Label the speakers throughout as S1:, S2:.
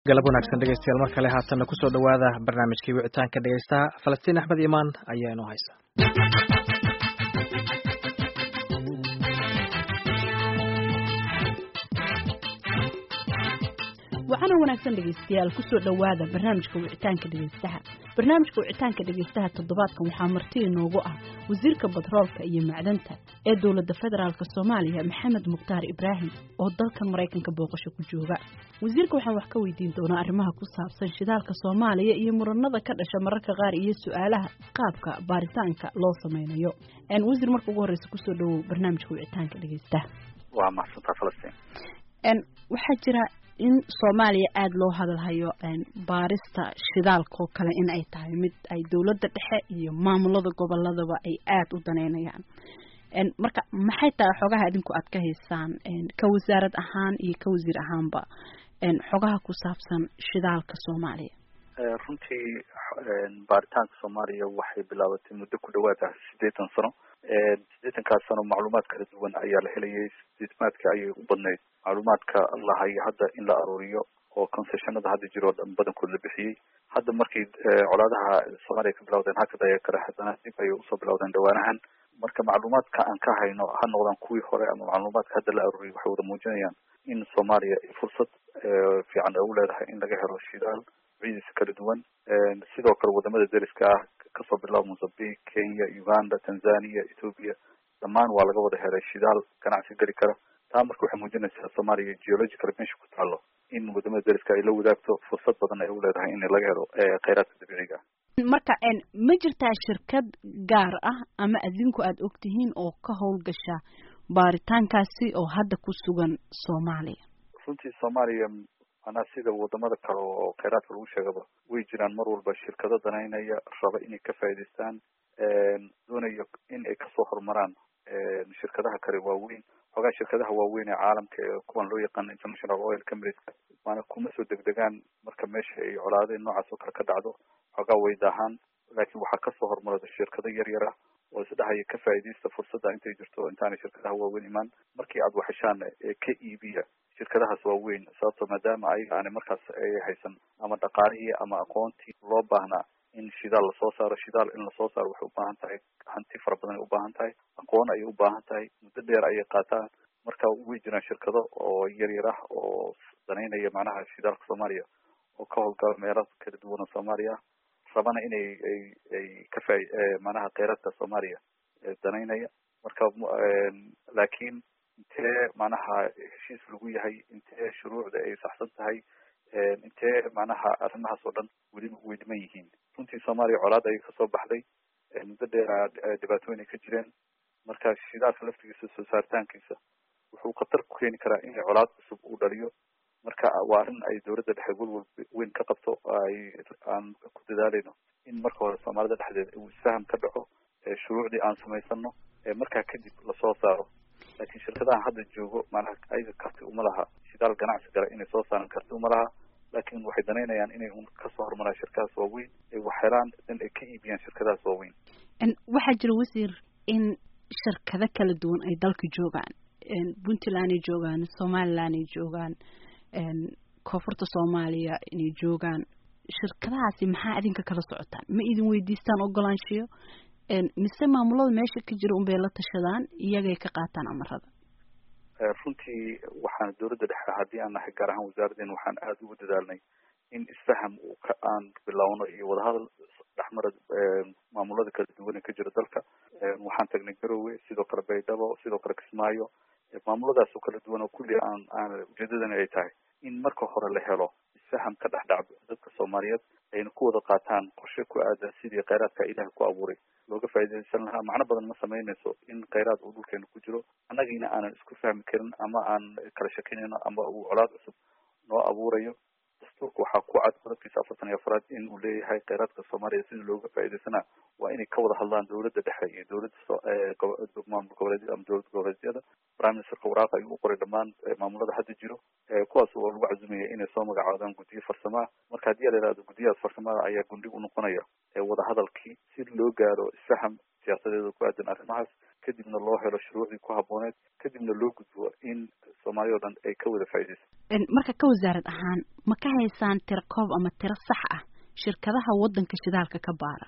S1: galab wanaagsan dhegeystayaal mar kale haatanna kusoo dhowaada barnaamijkii wicitaanka dhegeystaha falastiin axmed imaan ayaa inoo haysa
S2: waxaana wanaagsan dhegeystayaal kusoo dhowaada barnaamijka wicitaanka dhegeystaha barnaamijka wicitaanka dhegeystaha toddobaadkan waxaa marti inoogu ah wasiirka batroolka iyo macdanta ee dowladda federaalk soomaaliya maxamed mukhtaar ibraahim oo dalkan maraykanka booqasho ku jooga wasiirka waxaan wax ka weydiin doonaa arrimaha ku saabsan shidaalka soomaaliya iyo muranada ka dhasha mararka qaar iyo su-aalaha qaabka baaritaanka loo sameynayo wasiir marka ugu horeysa kusoo dhawow barnaamijka wicitaanka dhegeystaha
S3: waa mahadsantaa falastiin
S2: waxaa jira in soomaaliya aada loo hadalhayo baarista shidaalka oo kale in ay tahay mid ay dowladda dhexe iyo maamulada goboladaba ay aada u daneynayaan marka maxay tahay xogaha idinku aad ka haysaan ka wasaarad ahaan iyo ka wasiir ahaanba xogaha ku saabsan shidaalka soomaaliya
S3: runtii baaritaanka soomaaliya waxay bilaabatay muddo ku dhawaad ah siddeetan sano siddeetankaas sano macluumaad kala duwan ayaa la helayay sideetmaadka ayay u badnayd macluumaadka lahayo hadda in la aruuriyo oo concessionada hadda jiro o dhan badankood la bixiyey hadda markay colaadaha soomaaliya ka bilawdeen hakad aya kale haddana dib ayay usoo bilawdeen dhawaanahan marka macluumaadka aan ka hayno ha noqdaan kuwii hore ama macluumaadka hadda la aruuriyay waxay wada muujinayaan in soomaaliya fursad fiican ay u leedahay in laga helo shidaal ciidiisa kala duwan sidoo kale wadamada deriska ah kasoo bilaabo mozambique kenya uganda tanzania ethoopia dhammaan waa laga wada helay shidaal ganacsi geli kara taa marka waxay muujinaysaa soomaaliya geological meesha ku taalo in wadamada deriska ay la wadaagto fursad badan ay u leedahay in laga helo kheyraadka dabiiciga
S2: marka ma jirtaa shirkad gaar ah ama adinku aada ogtihiin oo ka howlgasha baaritaankaasi oo hadda ku sugan soomaaliya
S3: runtii soomaaliya manaa sida wadamada kale oo kheyraadka lagu sheegaba way jiraan mar walba shirkado danaynaya raba inay ka faa'idaystaan doonayo in ay kasoo horumaraan shirkadaha kale waaweyn xoogaa shirkadaha waaweyn ee caalamka ee kuwan loo yaqaano international oil companies maana kuma soo degdegaan marka meesha ay colaadeen noocaas oo kale ka dhacdo xoogaa way daahaan laakiin waxaa kasoo hormarada shirkado yar yar ah oo isdhahaya ka faa'iidaysta fursadda intay jirto intaanay shirkadaha waaweyn imaan markii aad waxeshaan ka iibiya shirkadahaas waaweyn sababto maadaama ayaga aanay markaas ay haysan ama dhaqaalihii ama aqoontii loo baahnaa in shidaal lasoo saaro shidaal in lasoo saaro waxay ubaahan tahay hanti fara badan ay ubaahan tahay aqoon ayay ubaahan tahay muddo dheer ayay qaataan marka way jiraan shirkado oo yar yar ah oo danaynaya macnaha shidaalka soomaaliya oo ka howlgala meelo kala duwan oo soomaaliya ah rabana inay ay ay ka faa macnaha kheyraadka soomaaliya danaynaya marka laakiin intee macnaha heshiis lagu yahay intee shuruucda ay saxsan tahay intee macnaha arrimahaas oo dhan weli way dhiman yihiin runtii soomaaliya colaad ayay kasoo baxday muddo dheera dhibaatooyin ay ka jireen marka shidaalka laftigiisa soo saaritaankiisa wuxuu khatar ku keeni karaa in colaad cusub uu dhaliyo marka waa arrin ay dowladda dhexe welwal weyn ka qabto ay aan ku dadaaleyno in marka hore soomaalida dhexdeeda uu isfaham ka dhaco shuruucdii aan samaysano markaa kadib lasoo saaro laakiin shirkadaha hadda joogo maanaha ayaga karti uma laha shidaal ganacsi gala inay soo saaran karti uma laha laakiin waxay danaynayaan inay un kasoo horumaraan shirkadahaas waaweyn ay wax helaan in ay ka iibiyaan shirkadahaas waaweyn
S2: waxaa jira wasiir in shirkado kala duwan ay dalka joogaan puntland ay joogaan somaliland ay joogaan koonfurta soomaaliya inay joogaan shirkadahaasi maxaa idinka kala socotaan ma idin weydiistaan ogolaanshiyo mise maamulada meesha ka jira unbay la tashadaan iyagay ka qaataan amarada
S3: runtii waxaan dowladda dhexe haddii aan nahay gaar ahaan wasaaradeen waxaan aada ugu dadaalnay in isfaham aan bilowno iyo wadahadal dhexmara maamulada kala duwan ee ka jira dalka waxaan tagnay garowe sidoo kale baydhabo sidoo kale kismaayo maamuladaas oo kala duwan oo kulli aan aan ujeedadani ay tahay in marka hore la helo isfaham ka dhex dhacdo dadka soomaaliyeed ayna ku wada qaataan qorshe ku aadan sidii kheyraadka ilaah ku abuuray looga faa'iidaysan lahaa macno badan ma samaynayso in kheyraad uu dhulkeena ku jiro annagiina aanan isku fahmi karin ama aan kala shakinayno ama uu colaad cusub noo abuurayo dastuurka waxaa ku cad qodobkiisa afartan iyo afraad in uu leeyahay kheyraadka soomaaliya sidii looga faa'iidaysanaa waa inay ka wada hadlaan dowladda dhexe iyo dowladda maamul goboleedyada ama dowlad goboleedyada prime ministerka waraaqa ayuu u qoray dhammaan maamulada hadda jiro kuwaas oo lagu cazumaya inay soo magacaabaan guddiyo farsamaa marka haddii la yihahdo guddiyahaas farsamada ayaa gundhig u noqonaya wadahadalkii si loo gaaro isfaham siyaasadeed oo ku aadan arrimahaas kadibna loo helo shuruucdii ku habbooneed kadibna loo gudbo in soomaaliya o dhan ay ka wada faa'iidayso
S2: marka ka wasaarad ahaan ma ka haysaan tiro koob ama tiro sax ah shirkadaha waddanka shidaalka ka baara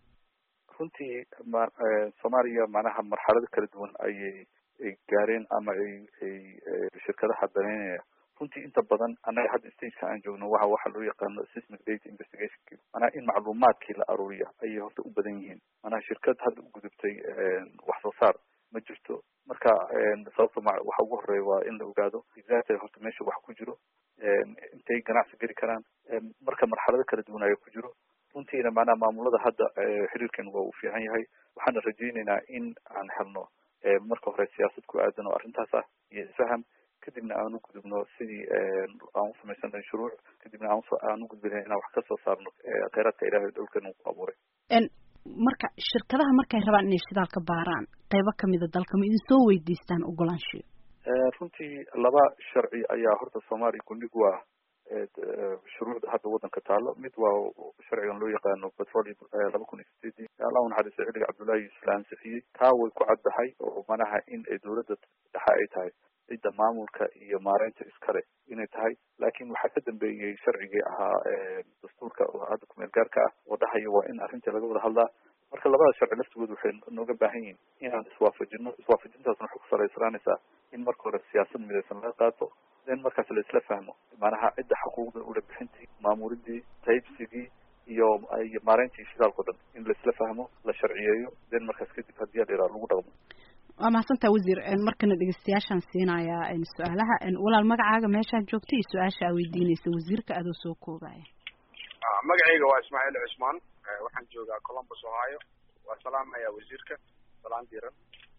S3: runtii ma soomaaliya macnaha marxalado kala duwan ayay ay gaareen ama ay ay shirkadaha daneynaya runtii inta badan annaga hadda stageka aan joogno waxa waxa loo yaqaano seismic data investigation manaha in macluumaadkii la aruuriya ayay horta u badan yihiin manaha shirkad hadda u gudubtay wax soo saar ma jirto marka sababta ma waxa ugu horeeya waa in la ogaado exactly horta meesha wax ku jiro intay ganacsi geli karaan marka marxalado kala duwan ayaa ku jiro runtiina macnaha maamulada hadda xiriirkan waa uu fiican yahay waxaana rajayneynaa in aan helno marka hore siyaasad ku aadan oo arrintaas ah iyo isfaham kadibna aan u gudubno sidii aan usamaysanay shuruuc kadibna aan aan ugudbi lahayn inaan wax kasoo saarno kheyraadka ilaahay dhulkan uu ku abuuray
S2: marka shirkadaha markay rabaan inay shidaal ka baaraan qeybo kamida dalka ma idin soo weydiistaan ogolaanshiyo
S3: runtii laba sharci ayaa horta soomaaliya gundhig u ah shuruucda hadda waddanka taalo mid waa sharcigan loo yaqaano petrolium laba kun iyo sideedii allah unaxariistay xilliga cabdullahi yuusuf la ansixiyey taa way ku caddahay oo manaha in ay dowladda dhexe ay tahay cidda maamulka iyo maareynta iskale inay tahay laakiin waxaa ka dambeeyey sharcigii ahaa dastuurka oo hadda kumeel gaarka ah oo dhahaya waa in arrinta laga wada hadlaa marka labada sharci laftigood waxay nooga baahan yihiin inaan iswaafajino iswaafajintaasna waxay ku salaysananaysaa in marka hore siyaasad midaysan laga qaato then markaas la isla fahmo macnaha cidda xuquuqda ula bixintii maamuridii taybsigii iyo iyo maareyntii shidaalka o dhan in la isla fahmo la sharciyeeyo then markaas kadib haddii la yidhaha lagu dhaqmo
S2: waa mahadsantaa wasiir markana dhegeystayaashaan siinayaa su-aalaha walaal magacaaga meeshaad joogta iyo su-aasha aa weydiinaysa wasiirka adoo soo koobaya
S4: magacayga waa ismaaciil cusmaan waxaan joogaa columbus ohio waa salaamaya wasiirka salaan diiran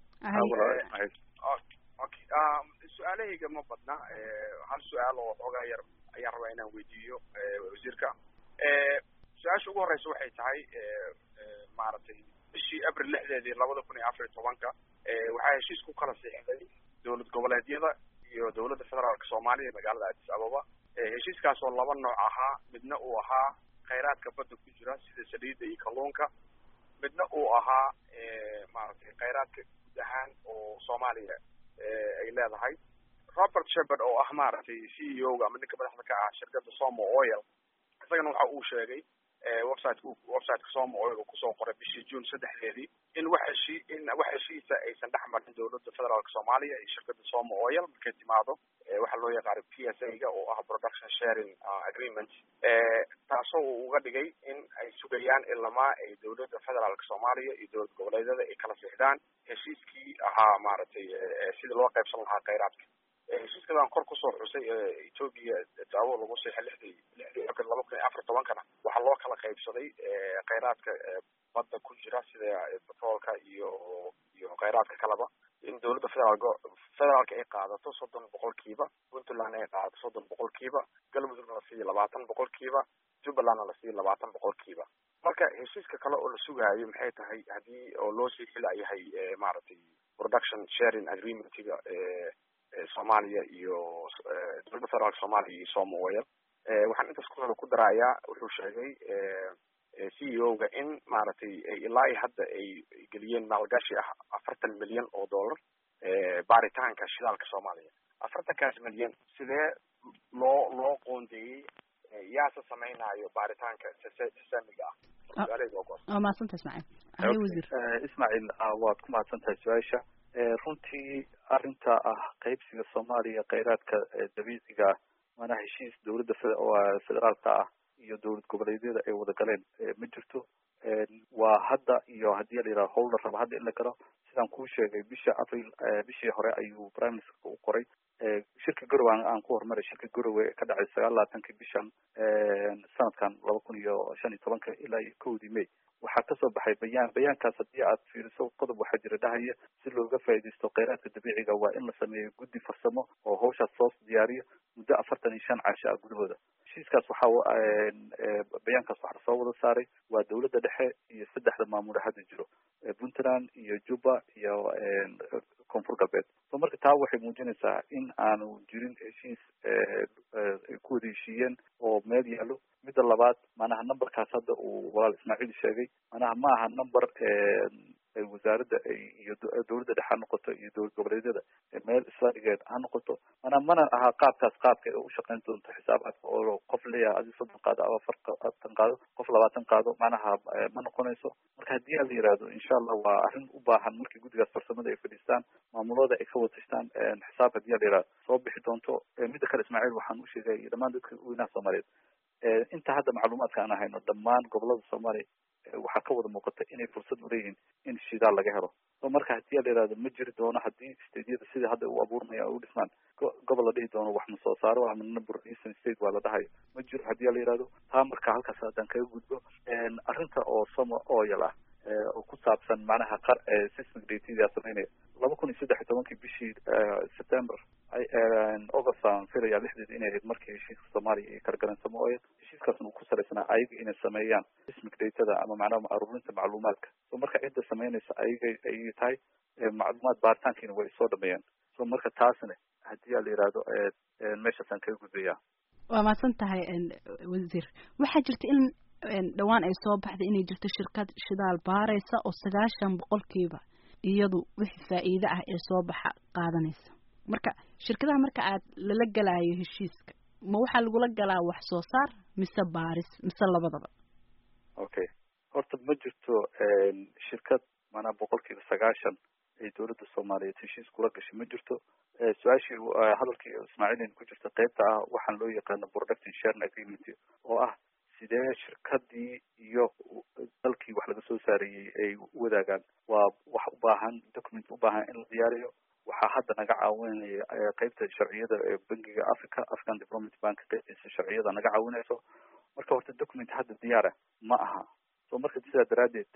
S4: okay su-aalahayga ma badna hal su-aal oo xoogaa yar ayaan rabaa inaan weydiiyo wasiirka su-aasha ugu horeysa waxay tahay maaragtay bishii abril lixdeedii labada kun iyo afar iyo tobanka waxaa heshiis ku kala siixday dowlad goboleedyada iyo dowladda federaalka soomaaliya magaalada addis ababa heshiiskaas oo laba nooc ahaa midna uu ahaa khayraadka badda ku jira sida saliidda iyo kalluunka midna uu ahaa maaragtay khayraadka guud ahaan oo soomaaliya ay leedahay robert shepard oo ah maaragtay c e o ga ama ninka madaxda ka ah shirkadda somo oil isagana waxa uu sheegay website websiteka somo oil uu kusoo qoray bishii june saddexdeedii in wax heshii in wax heshiisa aysan dhex marin dowladda federaalka soomaaliya iyo shirkadda somo oil markay timaado waxa loo yaqaano p s a ga oo ah production sharing agreement taasoo uu uga dhigay in ay sugayaan ilamaa ay dowladda federaalka soomaaliya iyo dowlad goboleedyada ay kala siixdaan heshiiskii ahaa maaragtay sidii loo qaybsan lahaa khayraadka heshiiskadaan kor kusoo xusay ethoopia daawo lagu siixay lixdii lixdii abril laba kun iyo afar tobankana waxaa loo kala qaybsaday khayraadka badda ku jira sida petroolka iyo iyo khayraadka kaleba in dowladda federaalk federaalka ay qaadato soddon boqolkiiba puntland ay qaadato soddon boqolkiiba galmudugna la siiyo labaatan boqolkiiba jubbalandna la siiyo labaatan boqolkiiba marka heshiiska kale oo la sugaayo maxay tahay haddii oo loo sii xilayahay maaragtay production sharing agreementiga soomaaliya iyo dowladda federaalka soomaaliya iyo somo oil waxaan intaas ku ku darayaa wuxuu sheegay c e o ga in maaragtay ilaa iyo hadda ay geliyeen maalgashi ah afartan milyan oo dollar baaritaanka shidaalka soomaaliya afartankaas milyan sidee loo loo qoondeeyey yaase samaynayo baaritaanka samiga ah
S2: waa mahadsanta ismaaciil ahay wasiir
S3: ismaaciil waad ku mahadsan tahay su-aasha runtii arrinta ah qaybsiga soomaaliya kheyraadka dabiiciga ah maanaa heshiis dowladda federaalka ah iyo dowlad goboleedyada ay wada galeen ma jirto waa hadda iyo haddii la yidhaha howl la rabo hadda in la galo sidaan kuu sheegay bisha april bishii hore ayuu prime ministerka u qoray shirka garowe aan ku horumaray shirka garowe ee ka dhacay sagaal labaatanki bishan sanadkan laba kun iyo shan iyo tobanka ilaa iyo kowdii may waxaa kasoo baxay bayaan bayaankaas haddii aad fiiriso qodob waxaa jira dhahaya si looga faa'iidaysto kheyraadka dabiiciga waa in la sameeyo guddi farsamo oo hawshaas soo diyaariyo muddo afartan iyo shan casho ah gudahooda heshiiskaas waxaa bayaankaas waxaa soo wada saaray waa dowladda dhexe iyo saddexda maamule hadda jiro puntland iyo juba iyo koonfur galbeed so marka taa waxay muujinaysaa in aanu jirin heshiis ay ku wada heshiiyeen oo meel yaallo midda labaad manaha numberkaas hadda uu walaal ismaaciil sheegay manaha ma aha number wasaaradda iyo dowladda dhexe ha noqoto iyo dowlad goboleedyada meel isla dhigeed ha noqoto mana mana aha qaabkaas qaabka u shaqayn doonto xisaabaadka oo qof leeyahay adi soddon qaado ama afartan qaado qof labaatan qaado macnaha ma noqonayso marka haddii a la yihahdo insha allah waa arrin u baahan markii guddigaas farsamada ay fadhiistaan maamulada ay ka watashtaan xisaab haddii a la yihahdo soo bixi doonto midda kale ismaaciil waxaan u sheegay iyo dhammaan dadka weynaha soomaaliyeed inta hadda macluumaadka aan hayno dhammaan gobolada soomaaliya waxaa ka wada muuqata inay fursad uleeyihiin in shidaal laga helo so marka hadii a la yihahdo ma jiri doono hadii stadyada sida hadda u abuurmaya u dhismaan gobol la dhihi doono wax ma soo saaro ama number eastern state waa la dhahayo ma jiro hadii a la yihahdo taa marka halkaas haddaan kaga gudbo arrinta oo somo oyal ah oo ku saabsan macnaha qar system datada sameynaya laba kun iyo saddex iyo tobankii bishii september august aan filaya lixdeed inay ahayd markii heshiiska soomaaliya iyo kargaransamo oya heshiiskaasna uu ku salaysanaa ayaga inay sameeyaan sismic datada ama macnaha aruurinta macluumaadka so marka cidda sameynaysa ayaga ayay tahay macluumaad baaritaankiina way soo dhameeyaan so marka taasna haddii a la yihahdo meeshaasaan kaga gudbaya
S2: waa mahadsan tahay wasiir waxaa jirta in dhawaan ay soo baxday inay jirto shirkad shidaal baaraysa oo sagaashan boqolkiiba iyadu wixii faa'iide ah ee soo baxa qaadanaysa marka shirkadaha marka aad lala galaayo heshiiska ma waxaa lagula galaa wax soo saar mise baaris mise labadaba
S3: okay horta ma jirto shirkad maanaa boqolkiiba sagaashan ay dowladda soomaaliyeed heshiis kula gashay ma jirto su-aashii hadalkii ismaaciilin ku jirta qeybta ah waxaan loo yaqaano production sharing agreement oo ah sidee shirkadii iyo dalkii wax laga soo saarayey ay u wadaagaan waa wax u baahan document u baahan in la diyaariyo waxaa hadda naga caawinaya qeybta sharciyada ee bangiga africa african development bank qeybtiisa sharciyada naga caawinayso marka horta document hadda diyaara ma aha so marka sidaa daraadeed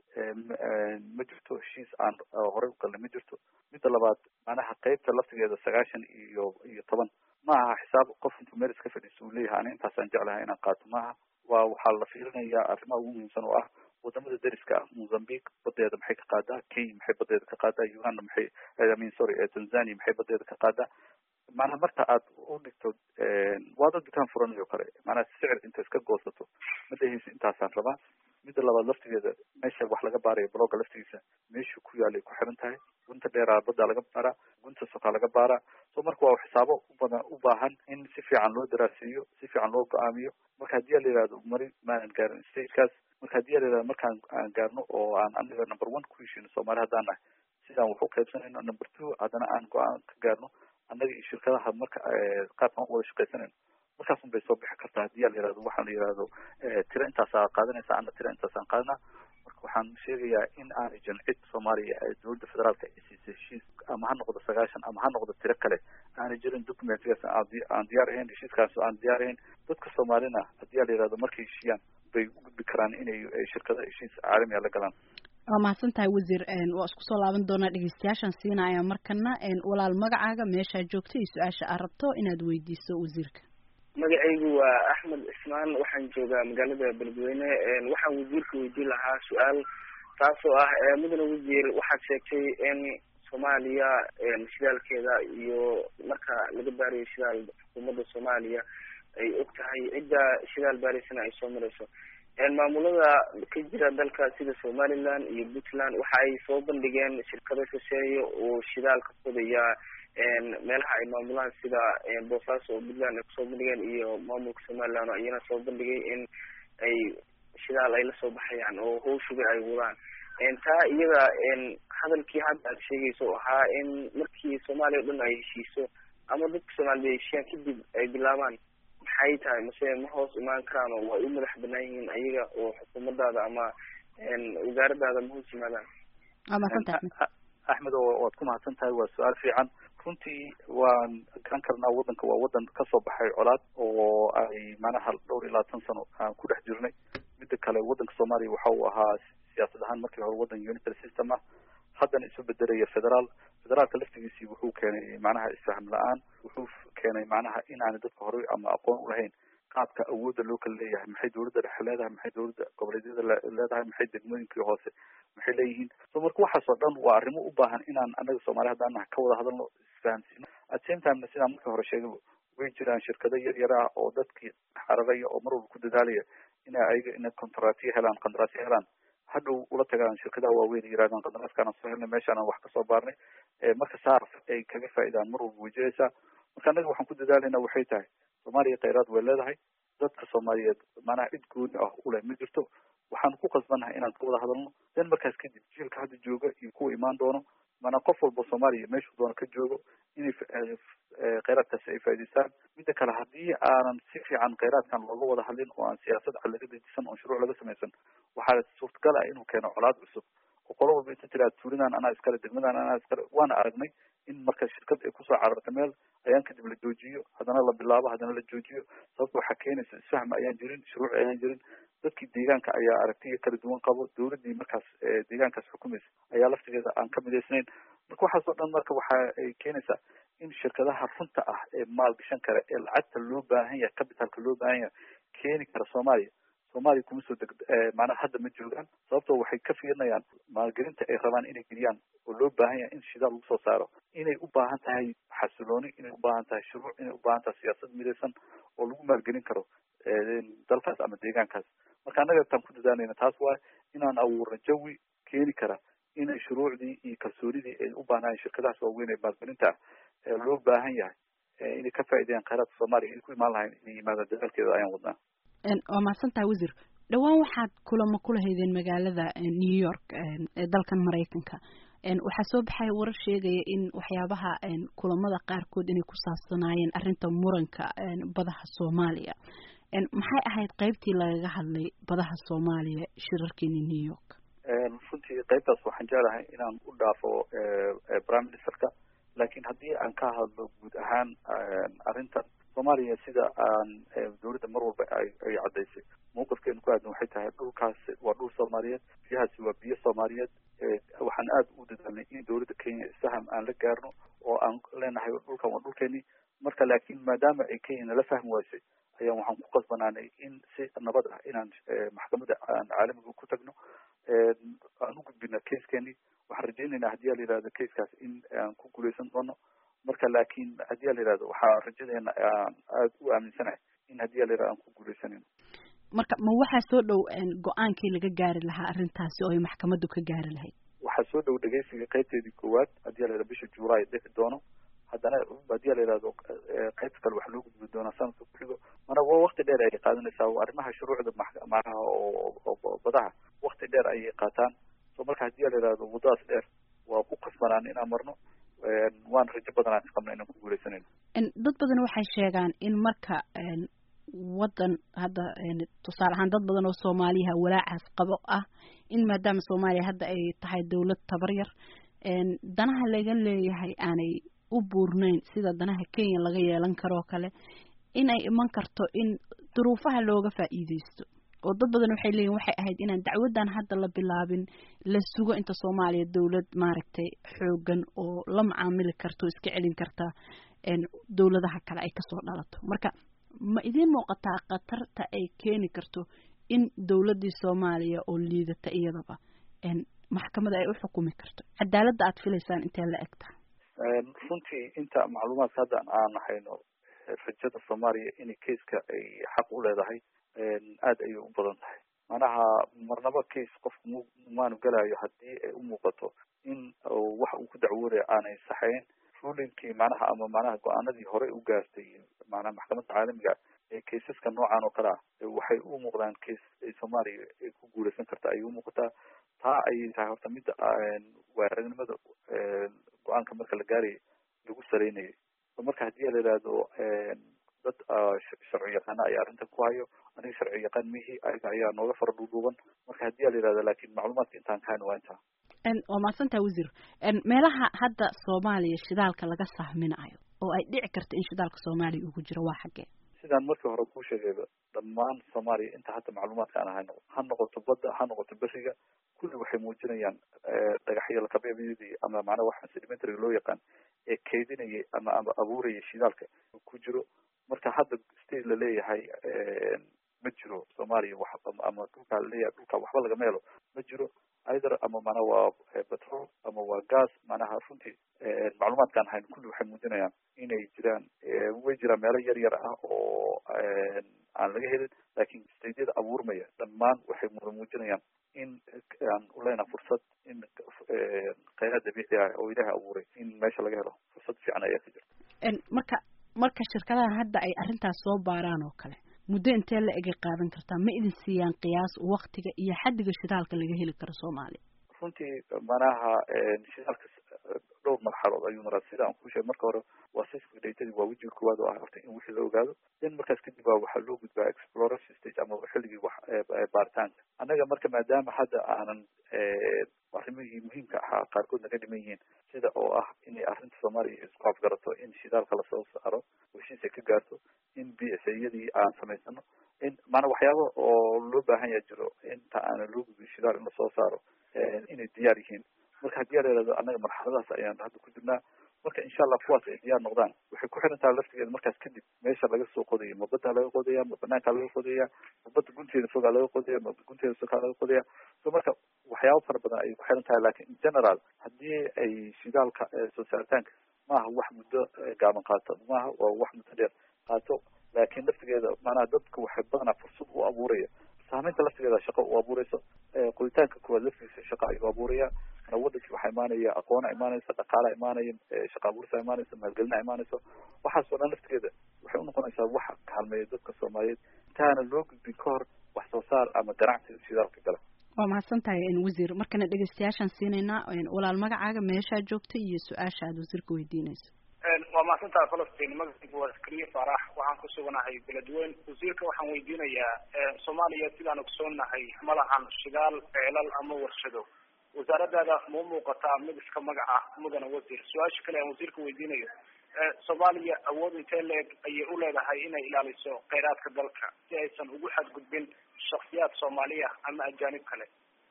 S3: ma jirto heshiis aan horey u galnay ma jirto midda labaad macnaha qeybta laftigeeda sagaashan iyo iyo toban ma aha xisaab qof intuu meel iska fadhiiso uu leeyahay ani intaasaan jeclahay inaan qaato maaha waa waxaa la fiirinayaa arrimaha ugu muhiimsan oo ah wadamada deriska ah mozambique badeeda maxay ka qaadaa kenya maxay badeeda ka qaadaa uganda maxay i mean sorry tanzania maxay badeeda ka qaadaa macnaha marka aad u dhigto waa dad dukaan furanayo kale macnaha sicir inta iska goosato ma dhehaysa intaasaan rabaa midda labaad laftigeeda meesha wax laga baarayo blogga laftigiisa meeshuu ku yaalay ku xiran tahay gunta dheeraa baddaa laga baaraa gunta sokaa laga baaraa so marka waa xisaabo ubadan u baahan in si fiican loo daraasiiyo si fiican loo go-aamiyo marka haddii a la yihahdo mari maanan gaarin stagekaas marka haddii a la yihahdo markaan aan gaarno oo aan anaga number one ku heshino soomaali haddaan nahay sidaan wax u qaybsanayno number two haddana aan go-aan ka gaarno annaga iyo shirkadaha marka qaabkaan u wada shaqaysanayno markaasun bay soo bixi kartaa haddii a la yihahdo waxaan la yihahdo tiro intaasaa qaadanaysa ana tiro intaasaan qaadanaa marka waxaan sheegayaa in aanay jirin cid soomaaliya dowladda federaalka ay siisay heshiis ama ha noqdo sagaashan ama ha noqdo tiro kale aanay jirin documentigaas aan diyaar ahayn heshiiskaas aan diyaar ahayn dadka soomaalina haddii a la yihahdo markay heshiiyaan bay u gudbi karaan inay shirkada heshiis caalamiga la galaan
S2: waa mahadsan tahay wasiir waa isku soo laaban doonaa dhegeystayaashaan siinaya markana walaal magacaaga meeshaa joogta iyo su-aasha aad rabto inaad weydiiso wasiirka
S5: magacaygu waa axmed cismaan waxaan joogaa magaalada beledweyne waxaan wasiirka weydiin lahaa su-aal taasoo ah mudane wasiir waxaad sheegtay in soomaaliya shidaalkeeda iyo marka laga baarayo shidaal xukuumadda soomaaliya ay og tahay cidda shidaal baaraysana ay soo marayso maamulada ka jira dalka sida somaliland iyo puntland waxa ay soo bandhigeen shirkado shisheeye oo shidaal ka fodaya meelaha ay maamulaan sida boosaaso oo puntland ay kusoo bandhigeen iyo maamulka somaliland oo iyana soo bandhigay in ay shidaal ay lasoo baxayaan oo hawshuga ay wadaan taa iyada hadalkii hadda aad sheegayso oo ahaa in markii soomaaliya o dhan ay heshiiso ama dadka soomaalida ay heshiiyaan kadib ay bilaabaan maxay tahay mase ma hoos imaan karaan oo way u madax banaan yihiin ayaga oo xukuumadaada ama wasaaradaada ma hoos yimaadaan
S2: waa mahadsantahay
S3: axmed oo waad ku mahadsan tahay waa su-aal fiican runtii waan garan karnaa waddanka waa waddan kasoo baxay colaad oo ay macnaha dhowr iyo labaatan sano aan ku dhex jirnay midda kale waddanka soomaaliya waxa uu ahaa siyaasad ahaan markii hore waddan unitary system ah haddana isu bedelaya federaal federaalka laftigiisii wuxuu keenay macnaha isfahm la-aan wuxuu keenay macnaha in aanay dadka horey ama aqoon ulahayn qaabka awoodda loo kala leeyahay maxay dowladda dhexe leedahay maxay dowladda goboleedyada leedahay maxay degmooyinkii hoose maxay leeyihiin so marka waxaas oo dhan waa arrimo u baahan inaan anaga soomaali haddaan naha ka wada hadalno isfahamsiino at same timena sidaan markii hore sheegay way jiraan shirkado yar yar ah oo dadkii xararaya oo mar walba ku dadaalaya ina ayaga ina contractiyo helaan qandaraasyo helaan hadhow ula tagaan shirkadaha waaweyn yirahdaan qandaraaskaana soo helnay meeshaana wax kasoo baarnay marka saar ay kaga faa'iidaan mar walba way jiraysaa marka annaga waxaan ku dadaalayna waxay tahay soomaaliya khayraad way leedahay dadka soomaaliyeed maanaha cid gooni ah uleh ma jirto waxaan ku qasbannahay inaan ka wada hadalno den markaas kadib jiilka hadda jooga iyo kuwa imaan doono maanaa qof walba soomaaliya meeshuu doono ka joogo inay khayraadkaasi ay faa'idaystaan midda kale haddii aanan si fiican khayraadkan looga wada hadlin oo aan siyaasad cad laga dejisan oo shuruuc laga samaysan waxaa suurtagal ah inuu keeno colaad cusub oo qolo walba inta tiraa tuulidan anaa iskale degmadan anaa iskale waana aragnay in marka shirkad ay kusoo cararta meel ayaan kadib la joojiyo haddana la bilaabo haddana la joojiyo sababta waxaa keenaysa isfahm ayaan jirin shuruuc ayaan jirin dadkii deegaanka ayaa aragtiya kala duwan qabo dawladdii markaas deegaankaas xukumaysa ayaa laftigeeda aan ka midaysnayn marka waxaas oo dhan marka waxa ay keenaysaa in shirkadaha runta ah ee maalgashan kara ee lacagta loo baahan yahay capitalka loo baahan yahay keeni kara soomaaliya soomaaliya kuma soo deg macnaha hadda ma joogaan sababtoo waxay ka fiirinayaan maalgelinta ay rabaan inay geliyaan oo loo baahan yahay in shidaal lagu soo saaro inay u baahan tahay xasilooni inay u baahan tahay shuruuc inay u baahan tahay siyaasad midaysan oo lagu maalgelin karo dalkaas ama deegaankaas marka annaga taan ku dadaalayna taas waaye inaan abuurno jawi keeni kara inay shuruucdii iyo kalsoonidii ay u baahnaayeen shirkadahaas waaweyn ee maalgelinta ah loo baahan yahay inay ka faa'iideeyaan khayraadka soomaaliya inay ku imaan lahayn inay yimaadaan dadaalkeeda ayaan wadnaa
S2: waa mahadsantaha wasiir dhowaan waxaad kulamo kula haydeen magaalada new york ee dalkan maraykanka waxaa soo baxay warar sheegaya in waxyaabaha kulamada qaarkood inay ku saabsanaayeen arrinta muranka badaha soomaaliya maxay ahayd qaybtii lagaga hadlay badaha soomaaliya shirarkeeni new york
S3: runtii qaybtaas waxaan jeclahay inaan u dhaafo prime ministerka laakiin haddii aan ka hadlo guud ahaan arrintan soomaaliya sida aan dawladda mar walba ay caddaysay mawqifkeenu ku aadan waxay tahay dhulkaasi waa dhul soomaaliyeed biyahaasi waa biyo soomaaliyeed waxaan aada u dadaalnay in dawladda kenya isfaham aan la gaarno oo aan leenahay dhulkan waa dhulkeeni marka laakiin maadaama ay kenya nala fahmi waysay ayaan waxaan ku qasbanaanay in si nabad ah inaan maxkamadda aan caalamiga ku tagno aan u gudbina caskeeni waxaan rajaynaynaa haddii a la yihahdo caskaas in aan ku guuleysan doono marka laakiin haddii a la yihahdo waxaa rajadeena aan aada u aaminsanahay in haddii a la yihahdo aan ku guuleysanayno
S2: marka ma waxaa soo dhow go-aankii laga gaari lahaa arrintaasi oo ay maxkamaddu ka gaari lahayd
S3: waxaa soo dhow dhegeysiga qaybteedii koowaad haddii a la yihahdo bisha juulaay dhici doono haddana haddii a la yihahdo qaybta kale waxaa loo gudbi doonaa sanadka kuxigo mana wa wakti dheer ayay qaadanaysaa arrimaha shuruucda macnaha oo badaha wakti dheer ayay qaataan so marka haddii a la yihahdo waddadaas dheer waa ku qasbanaan inaan marno waan rajo badan aan qabna inaan ku guuleysanayno
S2: dad badan waxay sheegaan in marka waddan hadda tusaale ahaan dad badan oo soomaaliyaha walaacaas qabo ah in maadaama soomaaliya hadda ay tahay dawlad tabar yar danaha laga leeyahay aanay u buurnayn sida danaha kenya laga yeelan karoo kale in ay iman karto in duruufaha looga faa'iideysto oo dad badan waxay leeyihin waxay ahayd inaan dacwaddan hadda la bilaabin la sugo inta soomaaliya dawlad maaragtay xoogan oo la macaamili karta o iska celin karta dawladaha kale ay kasoo dhalato marka ma idiin muuqataa khatarta ay keeni karto in dawladdii soomaaliya oo liidata iyadaba maxkamada ay u xukumi karto cadaaladda aad filaysaan intee la egta
S3: runtii inta macluumaadka hadda aan hayno rajada soomaaliya inay kaiska ay xaq u leedahay aada ayay u badan tahay manaha marnaba case qofku m maanu gelayo haddii ay u muuqato in waxa uu ku dacwoodaya aanay saxayn rulinkii manaha ama manaha go-aanadii horey u gaartay manaha maxkamadda caalamiga ee kaysaska noocan oo kale ah waxay u muuqdaan case ay soomaaliya ay ku guuleysan karta ayay umuuqataa taa ayay tahay horta midda waaragnimada go-aanka marka la gaarayay lagu saleynayay marka haddii la yihahdo dad sharci yaqaana ayaa arrintan ku hayo aniga sharci yaqaan mihi ayaga ayaa nooga fara dhuudhuuban marka haddii la yihahdo laakin macluumaadka intaan kahayno waa intaa
S2: waa mahadsantaha wasiir meelaha hadda soomaaliya shidaalka laga sahminayo oo ay dhici karta in shidaalka soomaaliya ugu jiro waa xaggee
S3: sidaan markii hore kuu sheegayba dhammaan soomaaliya inta hadda macluumaadka aan hayno ha noqoto badda ha noqoto beriga kulli waxay muujinayaan dhagaxyo lakabeebyadii ama macnaha waxa sedimentary loo yaqaan ee kaydinayay ama ama abuurayay shidaalka ku jiro marka hadda state la leeyahay ma jiro soomaaliya wax ama dhulkaa laleeyahay dhulka waxba lagama helo ma jiro either ama macnaha waa petrol ama waa gas macnaha runtii macluumaadkaan hayn kulli waxay muujinayaan inay jiraan way jiraan meelo yar yar ah oo aan laga helin laakiin stadeyada abuurmaya dhammaan waxay muujinayaan in dabiici ah oo ilaahay abuuray in meesha laga helo fursad fiican ayaa ka jirta
S2: marka marka shirkadahan hadda ay arrintaas soo baaraan oo kale muddo intee la egay qaadan kartaa ma idin siiyaan qiyaas waktiga iyo xaddiga shidaalka laga heli karo soomaaliya
S3: runtii manaha shidaalka dhowr marxalood ayuu maraa sida aan kuu sheegay marka hore waa sismic datadii waa wejiga koowaad oo ah horta in wixii la ogaado then markaas kadib baa waxaa loo gudbaa exploration stage ama xilligii wax baaritaanka annaga marka maadaama hadda aanan arrimihii muhiimka ahaa qaarkood naga dhiman yihiin sida oo ah inay arrinta soomaaliya isku afgarato in shidaalka lasoo saaro heshiis ay ka gaarto in b s yadii aan samaysano in maanaa waxyaaba oo loo baahan yaa jiro inta aanan loo gudbin shidaal in lasoo saaro inay diyaar yihiin marka haddii aa layihahdo annaga marxaladaas ayaan hadda ku jirnaa marka insha allah kuwaas ay diyaar noqdaan waxay ku xiran tahay laftigeeda markaas kadib meesha laga soo qodayo ma baddaa laga qodaya ma banaankaa laga qodaya ma badda gunteeda fogaa laga qodaya ma gunteeda sokaa laga qodaya so marka waxyaaba fara badan ayay ku xiran tahay lakin in general haddii ay shidaalka soo saaritaanka maaha wax muddo gaaban qaato maaha waa wax muddo dheer qaato laakiin laftigeeda maanaha dadka waxay badanaa fursad u abuuraya saameynta laftigeeda shaqo u abuureyso qoditaanka koowaad laftigiisa shaqa ayuu abuuraya mana wadankii waxaa imaanaya aqoona imaanaysa dhaqaala imaanaya shaqa abuursa imaanaysa maalgelina imaanaysa waxaas oo dhan laftigeeda waxay unoqonaysaa waxa kaalmeeya dadka soomaaliyeed intaana loo gudbin ka hor wax soo saar ama ganacsi shidaalka gala
S2: waa mahadsan tahay wasiir markana dhegeystayaashaan siinaynaa walaal magacaaga meeshaa joogta iyo su-aasha aada wasiirka weydiinayso
S5: waa mahadsantaha falastiin magacaygu waa zakariya faarax waxaan ku suganahay beledweyn wasiirka waxaan weydiinayaa soomaaliya sidaan ogsoonahay ma lahan shidaal ceelal ama warshado wasaaradaada ma u muuqataa mid iska magac ah mudana wasiir su-aasha kale aan wasiirka weydiinayo soomaaliya awood intee leeg ayay u leedahay inay ilaaliso kheyraadka dalka si aysan ugu xadgudbin shaksiyaad soomaaliya ama ajaanib kale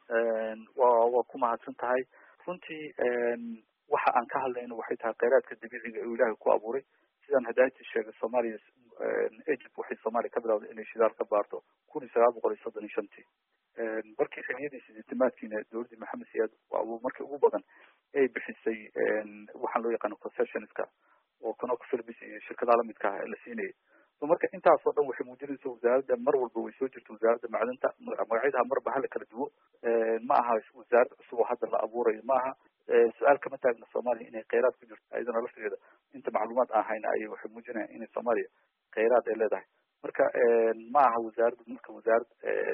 S3: wa waa ku mahadsan tahay runtii waxa aan ka hadlayno waxay tahay kheyraadka dabiiciga oo ilaahay ku abuuray sidaan hadaati sheegay soomaaliya egypt waxay soomaaliya ka bilawday inay shidaal ka baarto kun iyo sagaal boqol iyo soddon iyo shantii markii xiliyadii sideetamaadkiina dowladdii maxamed siyaad markii ugu badan ay bixisay waxaan loo yaqaano concessionska oo conoco philibis iyo shirkadaha lamidka ah la siinayay so marka intaas oo dhan waxay muujinaysa wasaaradda mar walba way soo jirta wasaaradda macdanta magacyadaha marba hala kala duwo ma aha wasaarad cusub oo hadda la abuurayo ma aha su-aal kama taagna soomaaliya inay kheyraad ku jirto ayadana laftigeeda inta macluumaad aan hayna ayay waxay muujinayaan inay soomaaliya kheyraad ay leedahay marka ma aha wasaaraddu marka wasaarad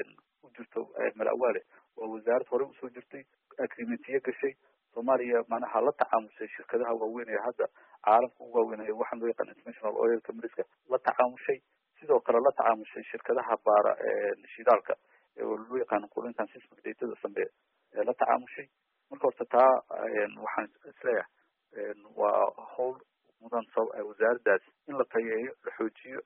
S3: u jirto malawaale waa wasaarad horey usoo jirtay agrimentiye gashay soomaaliya manaha la tacaamushay shirkadaha waaweyn ee hadda caalamka ugu waaweynaya waxaan loo yaqaan international oil companyeska la tacaamushay sidoo kale la tacaamushay shirkadaha baara shidaalka oo loo yaqaano qulintan sismic datada sambeeya ee la tacaamushay marka horta taa waxaan isleeyahay waa howl mudan wasaaraddaas in la tayeeyo la xoojiyo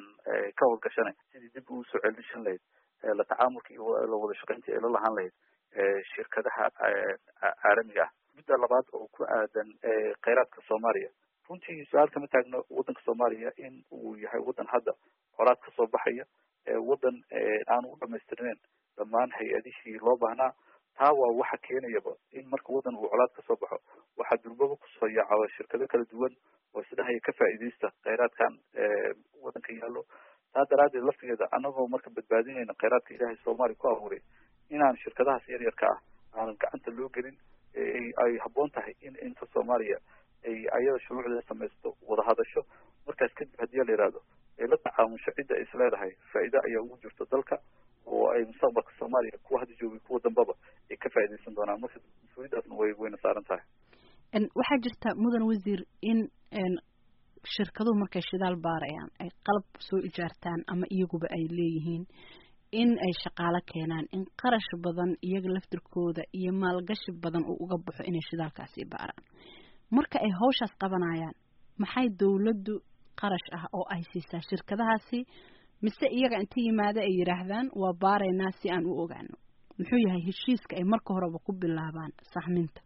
S3: ka howlgashanay sidii dib ugu soo celishan lahayd la tacaamulka iyo la wada shaqaynta ee la lahaan lahayd shirkadaha caalamiga ah midda labaad oo ku aadan kheyraadka soomaaliya runtii su-aal kama taagno waddanka soomaaliya in uu yahay waddan hadda colaad kasoo baxaya waddan aan u dhamaystirneyn dhammaan hay-adihii loo baahnaa taa waa waxa keenayaba in marka waddan uu colaad kasoo baxo waxaa durbaba kusoo yaacaba shirkado kala duwan oo isdhahaya ka faa'iidaysta kheyraadkan waddanka yaallo taa daraaddeed laftigeeda anagoo marka badbaadinayna kheyraadka ilaahay soomaaliya ku abuuray inaan shirkadahaas yar yarka ah aanan gacanta loo gelin ay habboon tahay in inta soomaaliya ay ayada shuruucdeeda samaysto wada hadasho markaas kadib haddii la yihahdo ay la tacaamusho cidda ay isleedahay faa'iida ayaa ugu jirto dalka oo ay mustaqbalka soomaaliya kuwa hadda joogay kuwa dambaba ay ka faa'iidaysan doonaan marka mas-uuliyaddaasna way wayna saaran tahay
S2: waxaa jirta mudan wasiir in shirkaduhu markay shidaal baarayaan ay qalab soo ijaartaan ama iyaguba ay leeyihiin in ay shaqaalo keenaan in qarash badan iyaga laftirkooda iyo maalgashi badan uu uga baxo inay shidaalkaasi baaraan marka ay hawshaas qabanayaan maxay dawladdu qarash ah oo ay siisaa shirkadahaasi mise iyaga inta yimaada ay yidhaahdaan waa baaraynaa si aan u ogaano muxuu yahay heshiiska ay marka horeba ku bilaabaan saxminta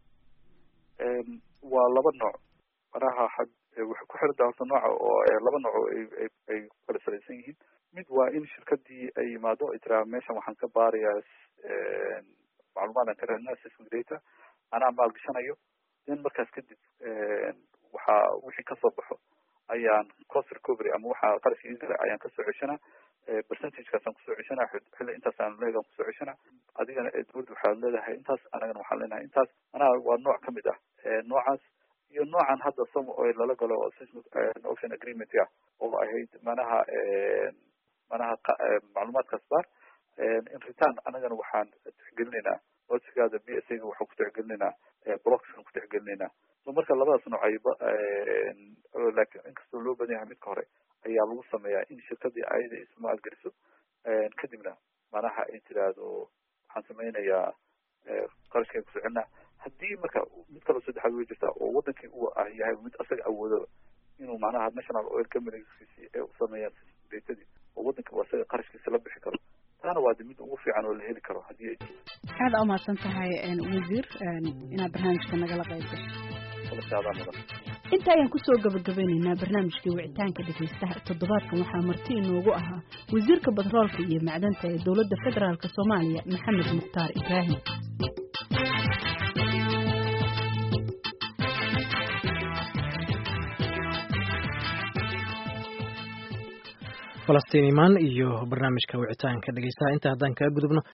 S3: waa laba nooc manaha waxay ku xirantaha horta nooca oo laba nooc oo ay ay kala salaysan yihiin mid waa in shirkadii ay yimaado ay tiraa meeshan waxaan ka baarayaa macluumaadaan ka raadinaa sismic data anaa maalgashanayo then markaas kadib waxaa wixii kasoo baxo ayaan cost recovery ama waxaa qarashka igala ayaan kasoo ceshanaa percentagekaasaan kusoo ceshanaa xilli intaasaan leeg aan kusoo ceshanaa adigana dowladda waxaad leedahay intaas anagana waxaan leenahay intaas manaha waa nooc kamid ah noocaas iyo noocan hadda some oil lala galo ocean agreement ah oo ahayd manaha manaha macluumaadkaas baar in return anagana waxaan tixgelinaynaa codsigaada b s ga waxaan ku tixgelinaynaa blockskan ku tixgelinaynaa so marka labadaas nooc ayba lakin inkastoo loo badan yahay midka hore ayaa lagu sameeyaa in shirkadii ayada ismaal geliso kadibna manaha ay tiraahdo waxaan sameynayaa qarashkay ku socelina haddii marka mid kaloo saddexaad way jirtaa oo wadankii uu ah yahay mid asaga awoodaba inuu manaha national oil companieskisi ay usameeyaan datadii oo wadanka asaga qarashkiisa la bixi karo taana waa de mid ugu fiican oo la heli karo haddii ay jirto
S2: aada umahadsan tahay wasiir inaad barnaamijka nagala qayb gasho
S3: adaa mudan
S2: inta ayaan kusoo gabagabeyneynaa barnaamijkii wicitaanka dhegaystaha toddobaadkan waxaa marti inoogu ahaa wasiirka batroolka iyo macdanta ee dowladda federaalk soomaaliya maxamed mukhtaar ibraahim
S1: falastiin imaan iyo barnaamijka wicitaanka dhegeystaha inta haddaan kaga gudubno